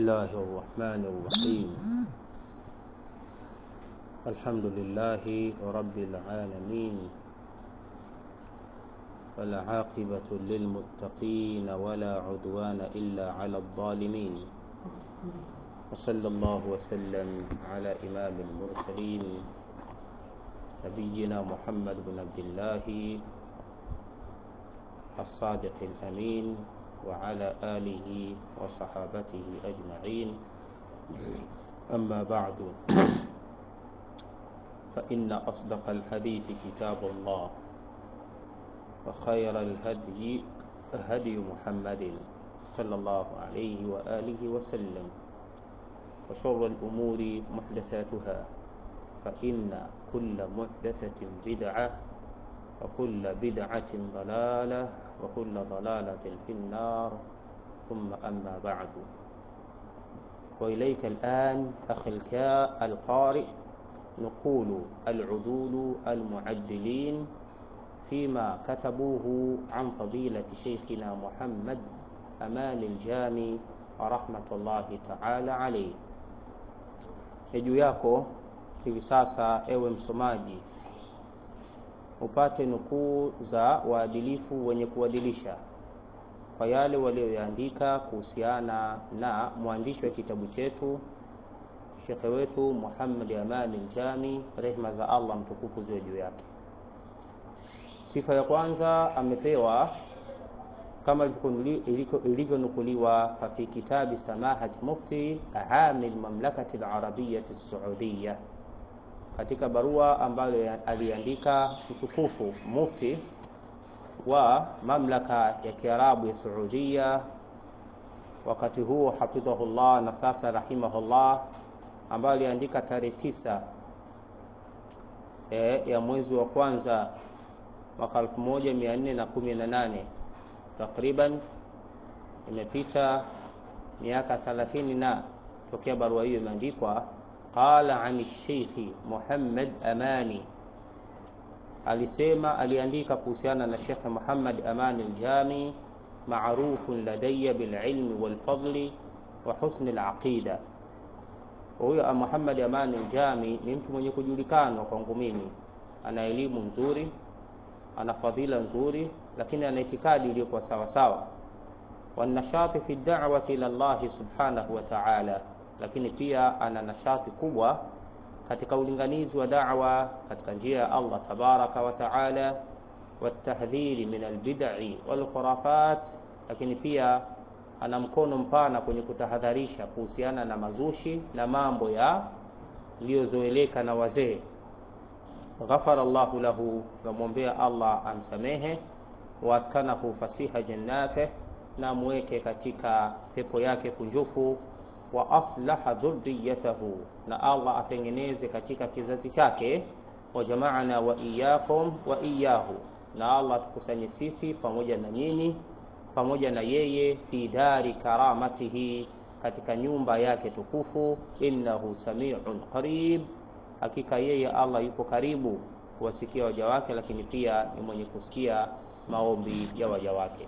الله الرحمن الرحيم الحمد لله رب العالمين والعاقبة للمتقين ولا عدوان إلا على الظالمين وصلى الله وسلم على إمام المرسلين نبينا محمد بن عبد الله الصادق الأمين وعلى آله وصحابته أجمعين أما بعد فإن أصدق الحديث كتاب الله وخير الهدي هدي محمد صلى الله عليه وآله وسلم وشر الأمور محدثاتها فإن كل محدثة بدعة وكل بدعة ضلالة وكل ضلالة في النار ثم أما بعد وإليك الآن أخي الكاء القارئ نقول العدول المعدلين فيما كتبوه عن فضيلة شيخنا محمد أمان الجامي رحمة الله تعالى عليه juu yako hivi sasa ewe msomaji upate nukuu za waadilifu wenye kuadilisha kwa yale walioyaandika kuhusiana na mwandishi wa kitabu chetu shekhe wetu Muhammad Amani Njami, rehma za Allah mtukufu ziwe juu yake. Sifa ya kwanza amepewa kama ilivyonukuliwa fi kitabi samahat mufti ahami lmamlakati larabiyati saudiya, katika barua ambayo aliandika mtukufu mufti wa mamlaka ya Kiarabu ya Saudia wakati huo hafidhahullah na sasa rahimahullah, ambayo aliandika tarehe tisa e, ya mwezi wa kwanza mwaka 1418 takriban imepita miaka 30 na tokea barua hiyo imeandikwa. Qala an Sheikhi Muhammad Amani, alisema aliandika kuhusiana na Sheikh Muhammad Amani Aljami, marufun ladayya bililmi walfadli wa husni alaqida. Huyo Muhammad Amani Aljami ni mtu mwenye kujulikanwa kwangu mimi, ana elimu nzuri, ana fadhila nzuri, lakini ana itikadi iliyokuwa sawa sawa, wanashati fi da'wati ila Allah subhanahu wa ta'ala, lakini pia ana nashati kubwa katika ulinganizi wa da'wa katika njia ya Allah tabaraka wa ta'ala, watahdhiri min albid'i wal khurafat, lakini pia ana mkono mpana kwenye kutahadharisha kuhusiana na mazushi na mambo ya iliyozoeleka na wazee. Ghafara Allahu lahu, tunamwombea Allah amsamehe, waaskanahu fasiha jannate, na amweke katika pepo yake kunjufu wa aslaha dhurriyatahu, na Allah atengeneze katika kizazi chake. Wa jamaana wa iyyakum wa iyyahu, na Allah atukusanye sisi pamoja na nyinyi pamoja na yeye fi dari karamatihi, katika nyumba yake tukufu. Innahu samiun qarib, hakika yeye Allah yuko karibu kuwasikia waja wake, lakini pia ni mwenye kusikia maombi ya waja wake.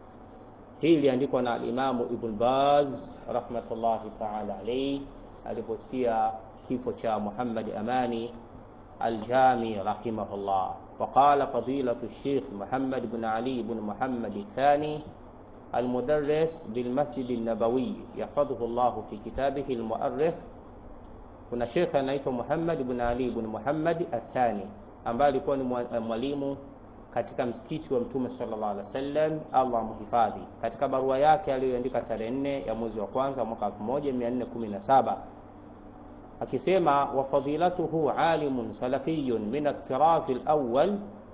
Hii iliandikwa na alimamu Ibn Baz rahmatullahi taala alayhi aliposikia kifo cha Muhammad Amani Aljami rahimahullah. Waqala fadilatu Sheikh Muhammad ibn Ali ibn Muhammad athani almudarris bilmasjid an-nabawi yahfadhuhu Allah fi kitabihi almuarrikh. Kuna Sheikh anaitwa Muhammad ibn Ali ibn Muhammad athani ambaye alikuwa ni mwalimu katika msikiti wa Mtume sallallahu alaihi wasallam, Allah amhifadhi. Katika barua yake aliyoandika tarehe nne ya mwezi wa kwanza mwaka 1417 akisema, wa fadilatuhu alimun salafiyun min at-tiraz al-awwal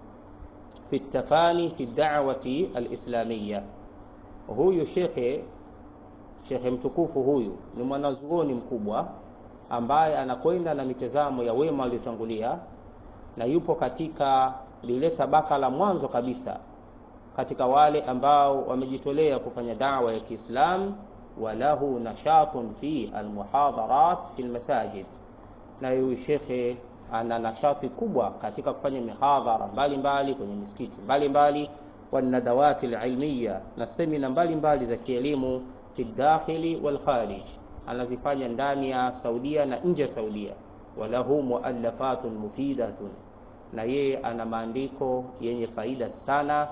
fi at-tafani fi ad-da'wati al-islamiyya. Huyu shekhe shekhe mtukufu huyu ni mwanazuoni mkubwa ambaye anakwenda na mitazamo ya wema waliotangulia na yupo katika lile tabaka la mwanzo kabisa katika wale ambao wamejitolea kufanya dawa ya Kiislamu. Walahu nashatun fi almuhadharat fi almasajid, na huyu shekhe ana nashati kubwa katika kufanya mihadhara mbalimbali kwenye misikiti mbalimbali, wanadawati alilmiya, na semina mbalimbali za kielimu fi dakhili wal kharij, anazifanya ndani ya Saudia na nje ya Saudia. Walahu muallafatun mufidatun, na yeye ana maandiko yenye faida sana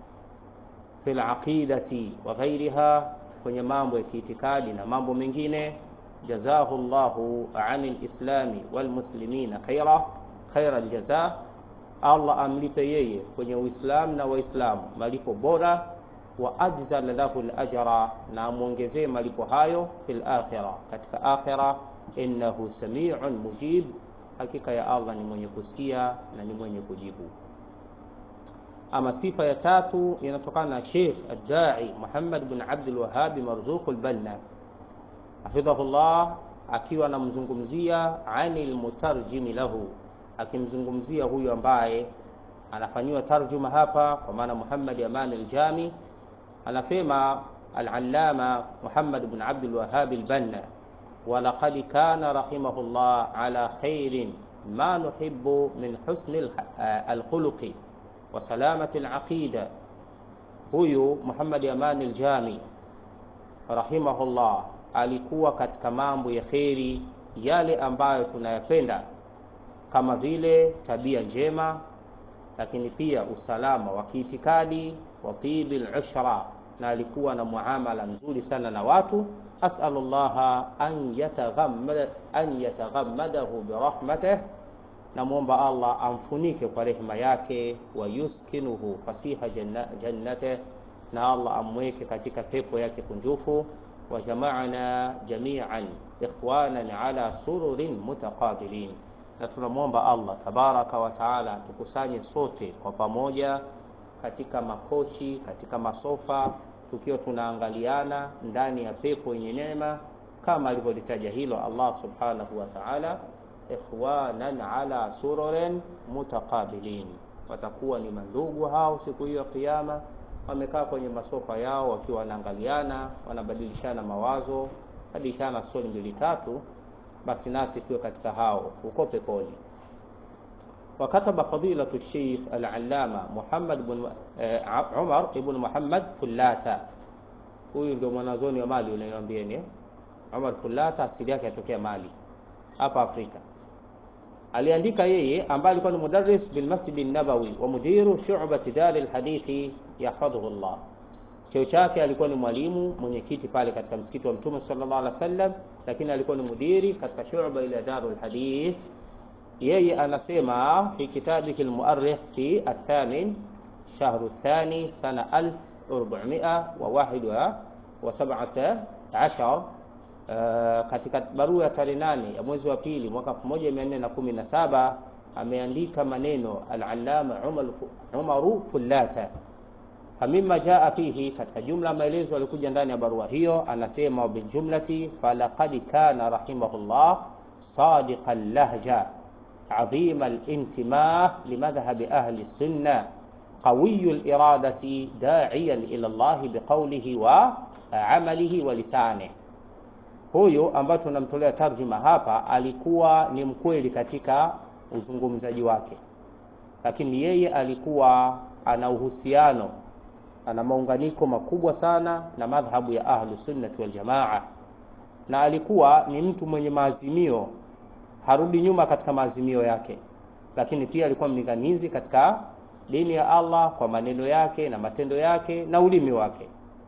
fil aqidati wa ghairiha, kwenye mambo ya kiitikadi na mambo mengine. Jazahu llahu anil islami wal muslimina khaira khaira aljaza, Allah amlipe yeye kwenye Uislamu na Waislamu malipo bora wa ajzala lahu al-ajra, na amwongezee malipo hayo fil akhira, katika akhira. Innahu samiun mujib, hakika ya Allah ni mwenye kusikia na ni mwenye kujibu. Ama sifa ya tatu inatokana na Sheikh ad-Da'i Muhammad bin Abdul Wahhab Marzuq al-Banna hafidhahullah, akiwa anamzungumzia anil mutarjimi lahu, akimzungumzia huyu ambaye anafanyiwa tarjuma hapa, kwa maana Muhammad Aman al-Jami anasema al-Allama Muhammad bin Abdul Wahhab al-Banna, wa laqad kana rahimahullah ala khairin ma nuhibbu min husni al-khuluqi wa salamati al-aqida. Huyu Muhammad Aman al-Jami rahimahullah alikuwa katika mambo ya kheri yale ambayo tunayapenda kama vile tabia njema, lakini pia usalama wa kiitikadi wa tibil ushra, na alikuwa na muamala mzuri sana na watu. Asalullaha an yataghammada an yataghammadahu birahmatih, namwomba Allah amfunike kwa rehema yake, wa yuskinuhu fasiha jannatih, na Allah amweke katika pepo yake kunjufu wa jamaana jamian ikhwanan ala sururin mutaqabilin, na tunamwomba Allah tabaraka wa taala tukusanye sote kwa pamoja katika makochi, katika masofa, tukiwa tunaangaliana ndani ya pepo yenye neema, kama alivyolitaja hilo Allah subhanahu wa taala, ikhwanan ala sururin mutaqabilin, watakuwa ni mandugu hao siku hiyo ya Kiyama wamekaa kwenye masofa yao wakiwa wanaangaliana, wanabadilishana mawazo, badilishana stori mbili tatu, basi nasi tuwe katika hao huko peponi. Wakataba fadilatu Sheikh al-Allama Muhammad ibn Umar ibn Muhammad Fullata, huyu ndio mwanazoni wa Mali unayoambieni. Umar Fullata asili yake atokea Mali hapa Afrika. Aliandika yeye ambaye alikuwa ni mudarris bil Masjid an-Nabawi wa mudiru shu'bati dar al-hadithi yahfadhuhu Allah. Cheo chake alikuwa ni mwalimu mwenyekiti pale katika msikiti wa Mtume sallallahu alaihi wasallam, lakini alikuwa ni mudiri katika shu'ba ile darul hadith. Yeye anasema fi kitabihi al-mu'arrikh fi athamin shahru thani sana 1417 Uh, katika barua ya tarehe nane ya mwezi wa pili mwaka 1417 ameandika maneno al-Allama Umaru Fullata. Famima jaa fihi, katika jumla maelezo alikuja ndani ya barua hiyo, anasema biljumlati, falaqad kana rahimahullah sadiqa lahja adhima al-intimah limadhhabi ahli sunna qawiyu al-iradati da'iyan ila Allah biqawlihi wa amalihi wa lisanihi Huyu ambaye tunamtolea tarjuma hapa alikuwa ni mkweli katika uzungumzaji wake, lakini yeye alikuwa ana uhusiano, ana maunganiko makubwa sana na madhhabu ya ahlu sunnati wal jamaa, na alikuwa ni mtu mwenye maazimio, harudi nyuma katika maazimio yake, lakini pia alikuwa mlinganizi katika dini ya Allah kwa maneno yake na matendo yake na ulimi wake.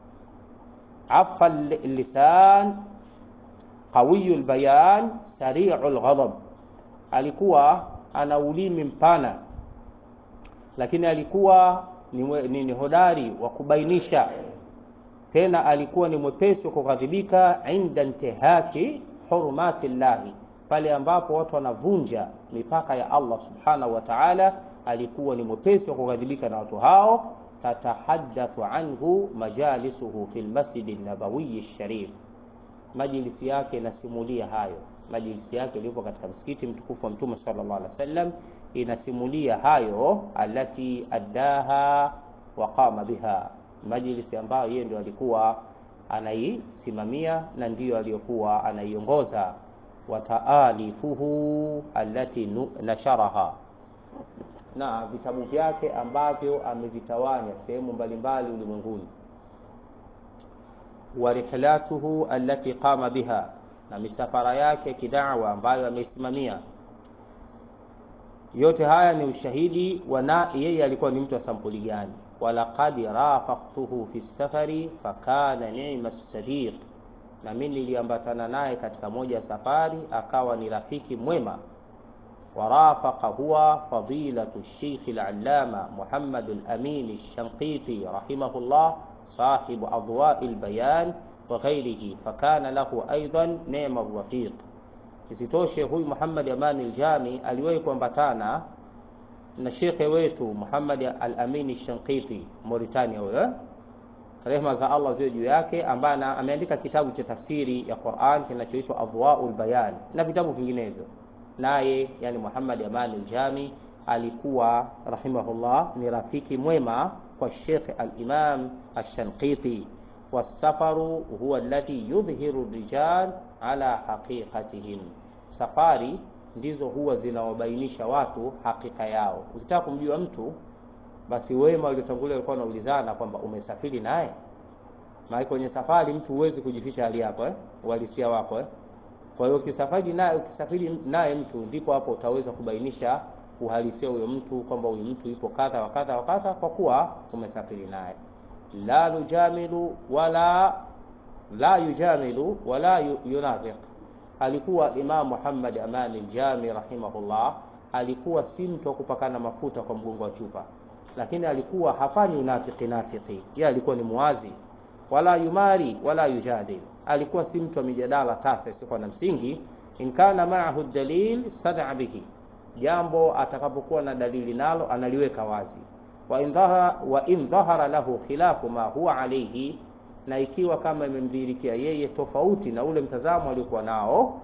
afa lisan qawiyul bayan sari'ul ghadab, alikuwa ana ulimi mpana, lakini alikuwa ni, ni, ni hodari wa kubainisha, tena alikuwa ni mwepesi wa kughadhibika inda intihaki hurumati llahi, pale ambapo watu wanavunja mipaka ya Allah subhanahu wa ta'ala, alikuwa ni mwepesi wa kughadhibika na watu hao. tatahaddathu anhu majalisuhu fil masjidi nabawiyi sharif majlisi yake inasimulia hayo. Majlisi yake ilipo katika msikiti mtukufu wa Mtume sallallahu alaihi wasallam inasimulia hayo, alati addaha wa qama biha, majlisi ambayo yeye ndio alikuwa anaisimamia na ndiyo aliyokuwa anaiongoza. Wa taalifuhu allati nasharaha, na vitabu vyake ambavyo amevitawanya sehemu mbalimbali ulimwenguni wa rihlatuhu allati qama biha, na misafara yake kidawa ambayo ameisimamia yote haya ni ushahidi wa yeye alikuwa ni mtu wa sampuli gani walaqad rafaqtuhu fi safari fakana ni'ma sadiq na mimi niliambatana naye katika moja ya safari akawa ni rafiki mwema warafaqa huwa fadilatu Sheikh al-Allama Muhammad al-Amin al-Shanqiti rahimahullah صاحب أضواء البيان وغيره فكان له أيضا نعم الرفيق isitoshe huyu Muhammad Amani Aljami aliwahi kuambatana na shekhe wetu Muhammad Al-Amin Shanqiti Mauritania huyo rehma za Allah ziwe juu yake ambaye ameandika kitabu cha tafsiri ya Qur'an kinachoitwa Adwaul Bayan na vitabu vinginevyo naye yani Muhammad Amani Aljami alikuwa rahimahullah ni rafiki mwema kwa Sheikh Al-Imam Ash-Shanqiti wasafaru huwa alladhi yudhhiru rijal ala haqiqatihim, safari ndizo huwa zinawabainisha watu hakika yao. Ukitaka kumjua mtu, basi wema waliotangulia walikuwa wanaulizana kwamba umesafiri naye. Maana kwenye safari mtu huwezi kujificha hali yako eh, uhalisia wako eh. Kwa hiyo ukisafiri naye ukisafiri naye mtu, ndipo hapo utaweza kubainisha uhalisia huyo mtu kwamba huyu mtu yupo kadha wa kadha wa kadha, kwa kuwa umesafiri naye. La nujamilu wala la yujamilu wala yunafiq. Alikuwa Imam Muhammad Amani Aljami rahimahullah, alikuwa si mtu wa kupakana mafuta kwa mgongo wa chupa, lakini alikuwa hafanyi unafiki nafiki, yeye alikuwa ni muwazi. Wala yumari wala yujadil, alikuwa si mtu wa mijadala tasa isiyokuwa na msingi. In kana ma'ahu dalil sada bihi, jambo atakapokuwa na dalili nalo analiweka wazi. Wa in dhahara wa in dhahara lahu khilafu ma huwa alayhi na ikiwa kama imemdhihirikia yeye tofauti na ule mtazamo aliokuwa nao,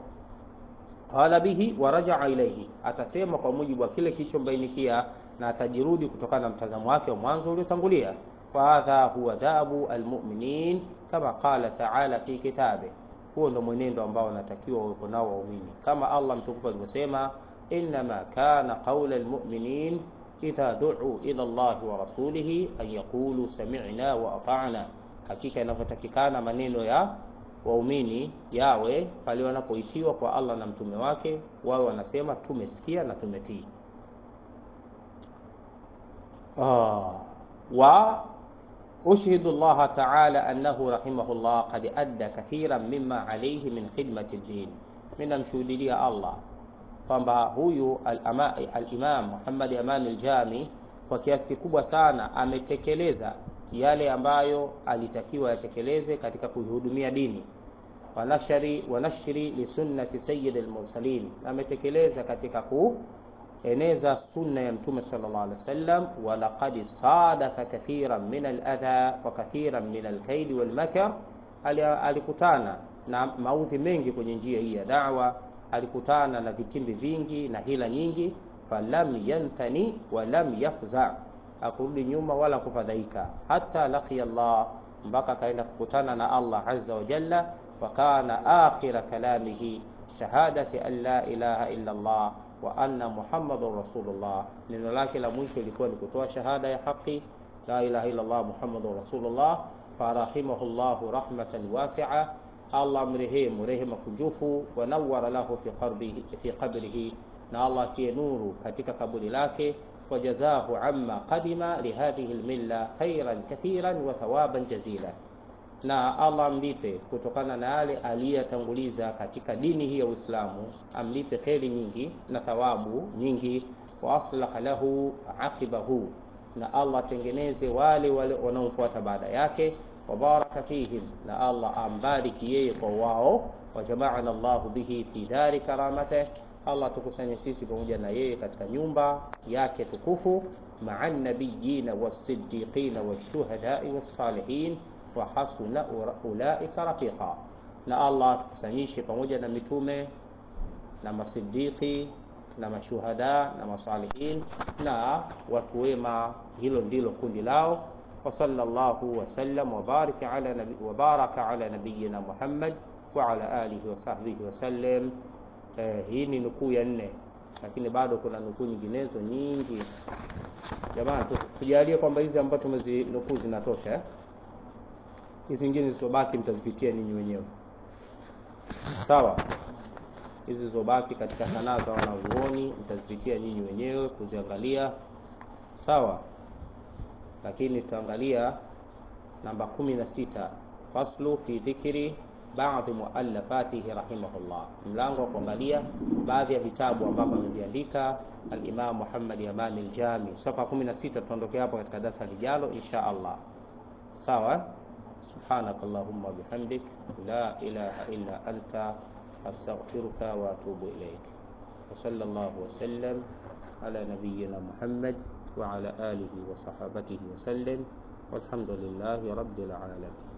qala bihi wa rajaa ilayhi, atasema kwa mujibu wa kile kilichombainikia na atajirudi kutokana na mtazamo wake wa mwanzo uliotangulia. Wa hadha huwa dabu almu'minin kama qala ta'ala fi kitabe, huo ndo mwenendo ambao wanatakiwa wawepo nao waumini, kama Allah mtukufu alivyosema, innama kana qaula almu'minin idha du'u ila Allah wa rasulihi an yaqulu sami'na wa ata'na hakika inavyotakikana maneno ya waumini yawe pale wanapoitiwa kwa Allah na mtume wake, wawe wanasema tumesikia na tumetii. Ah, wa ushhidu Allah ta'ala annahu rahimahullah qad adda kathiran mimma alayhi min khidmati ad-din, mimi namshuhudia Allah kwamba huyu al-Imam Muhammad Aman al-Jami kwa kiasi kikubwa sana ametekeleza yale ambayo alitakiwa yatekeleze katika kuihudumia dini wanashri wanashri li sunnati sayyid al-mursalin, ametekeleza katika kueneza sunna ya mtume sallallahu alaihi wasallam. Wa laqad sadafa kathiran min al-adha wa kathiran min al-kaid wal makr, alikutana na maudhi mengi kwenye njia hii ya da'wa, alikutana na vitimbi vingi na hila nyingi. Falam yantani wa lam yafza hakurudi nyuma wala kufadhaika, hata laqiya Allah, mpaka akaenda kukutana na Allah azza wa jalla. Wa kana akhira kalamihi shahadati an la ilaha illa Allah wa anna muhammadur rasulullah, neno lake la mwisho ilikuwa ni kutoa shahada ya haki la ilaha illa Allah muhammadur rasulullah. Farahimahu llahu rahmatan wasi'a, Allah mrehemu rehema kunjufu. Wa nawwara lahu fi qabrihi, na Allah atie nuru katika kaburi lake wajazahu amma qadima lihadhihi lmilla khairan kathiran wa thawaban jazila, na Allah amlipe kutokana na yale aliyatanguliza katika dini hii ya Uislamu, amlipe kheri nyingi na thawabu nyingi. Wa aslaha lahu aqibahu, na Allah atengeneze wale wale wanaomfuata baada yake. Wa baraka fihim, na Allah ambariki yeye kwa wao. Wa jamaana Allahu bihi fi dari karamatih Allah tukusanye sisi pamoja na yeye katika nyumba yake tukufu, maa nabiyina wasiddiqina washuhadai wassalihin wa hasuna ulaika rafiqa. Na Allah tukusanyishe pamoja na mitume na masiddiqi na mashuhada na masalihin na watu wema, hilo ndilo kundi lao. Wa sallallahu wa sallam wa baraka ala nabi wa baraka ala nabiyina Muhammad wa ala alihi wa sahbihi wa sallam. Eh, hii ni nukuu ya nne, lakini bado kuna nukuu nyinginezo nyingi. Jamani, tujalie kwamba hizi ambazo tumezinukuu zinatosha. Hizi zingine zilizobaki mtazipitia ninyi wenyewe. sawa hizi zilizobaki katika sanaa za wanazuoni mtazipitia nyinyi wenyewe kuziangalia sawa lakini tutaangalia namba kumi na sita faslu fi dhikri baadhi muallafatihi rahimahullah mlango wa kuangalia baadhi ya vitabu ambavyo ameviandika al-Imam Muhammad Yaman al-Jami safa 16 tutaondokea hapo katika darasa lijalo insha Allah sawa سبحانك اللهم وبحمدك لا إله إلا أنت أستغفرك وأتوب إليك وصلى الله وسلم على نبينا محمد وعلى آله وصحابته وسلم والحمد لله رب العالمين